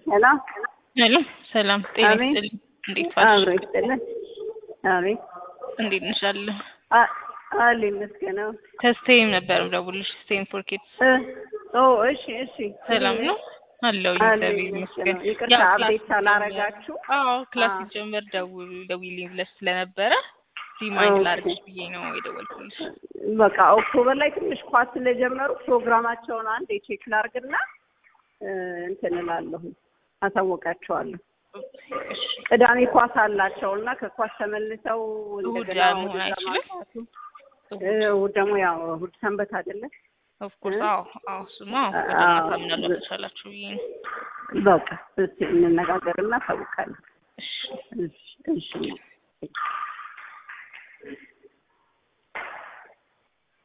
ሄሎ ሄሎ ሰላም ጤና አቤት። ይስጥልኝ። እንዴት ዋልሽ? አብሮ ይስጥልን። አቤት እንዴት ነሽ? አለ አ- አለ ይመስገነው። ከስቴም ነበር ደውልሽ ስቴም ፎር ኪድስ እ ኦ እሺ እሺ ሰላም ነው አለው አለ እግዚአብሔር ይመስገነው። ይመስገን። ይቅርታ ያው ክላስ አብዴት ሳላረጋችሁ አዎ ክላስ አዎ። ሲጀመር ደውል ደውይልኝ ብለሽ ስለነበረ ሪማይንድ ኦኬ። ላድርግሽ ብዬ ነው የደወልኩልሽ። በቃ ኦክቶበር ላይ ትንሽ ኳስ ስለጀመሩ ፕሮግራማቸውን አንድ የቼክ ላርግና እ እንትን እላለሁ አሳወቃቸዋለሁ። እሺ ቅዳሜ ኳስ አላቸው እና ከኳስ ተመልሰው እሑድ እንደገና መሆን ወደዛ አይችልም? ማምጣቱ እ እሑድ ደግሞ ያው እሑድ ሰንበት አይደለ? ኦፍኮርስ እ? አዎ አዎ እሱማ ወደ አዎ። ማታ ምናልባት ተቻላችሁ ብዬ ነው። በቃ እስኪ እንነጋገርና ታውቃለሁ። እሺ እሺ እሺ